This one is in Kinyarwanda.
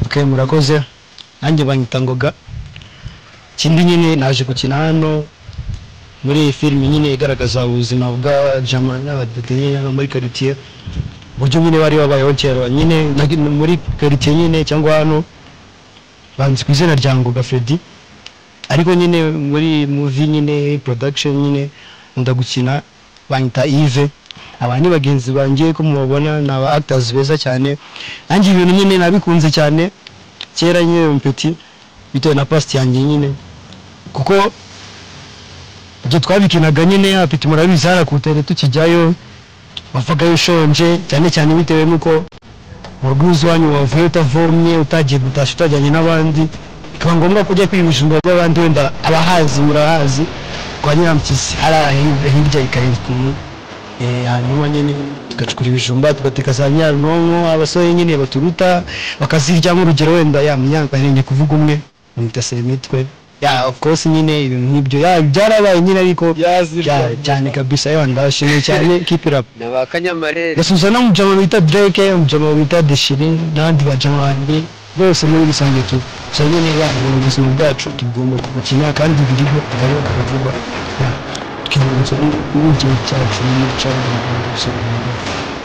ok murakoze nanjye banyita ngoga ikindi nyine naje gukina hano muri iyi filime nyine igaragaza ubuzima bwa jama n'abadeteye muri quartier uburyo nyine bari babayeho kera nyine nagi- muri quartier nyine cyangwa hano banzi ku izina rya ngoga Freddy ariko nyine muri movie nyine production nyine nkunda gukina banyita Yves aba ni bagenzi banjye ko mubabona ni aba actors beza cyane nanjye ibintu nyine nabikunze cyane kera nyine mpeti bitewe na past yanjye nyine kuko ibyo twabikinaga nyine apeti murabizi hariya ku rutere tukijyayo wavaga ushonje cyane cyane bitewe n'uko mu rugo iwacu iwanyu wavuye utavomye utagiye gutashya utajyanye n'abandi bikaba ngombwa ko ujya kwiba ibijumba by'abandi wenda abahazi murahazi kwa nyirampyisi hariya hirya- hirya ikariya Eh, hanyuma nyine tugacukura ibijumba tugateka za nyaronko abasore nyine baturuta bakazirya nk'urugero wenda ya myambarenge kuvuga umwe mutase imitwe ya of course nyine ibintu nk'ibyo ya byarabaye nyine ariko Yazirwa. ya, cyane kabisa yo ndashimye cyane keep it up abakanyamarere gasubiza no mujama bita Drake mujama bita Deshiri n'abandi bajama banjye bose muri rusange tu gusa nyine ya mu buzima bwacu tugomba kubukina kandi biriho biriho kuvuga ya, tukibutsa n'igihe cyacu n'imico y'abantu bose.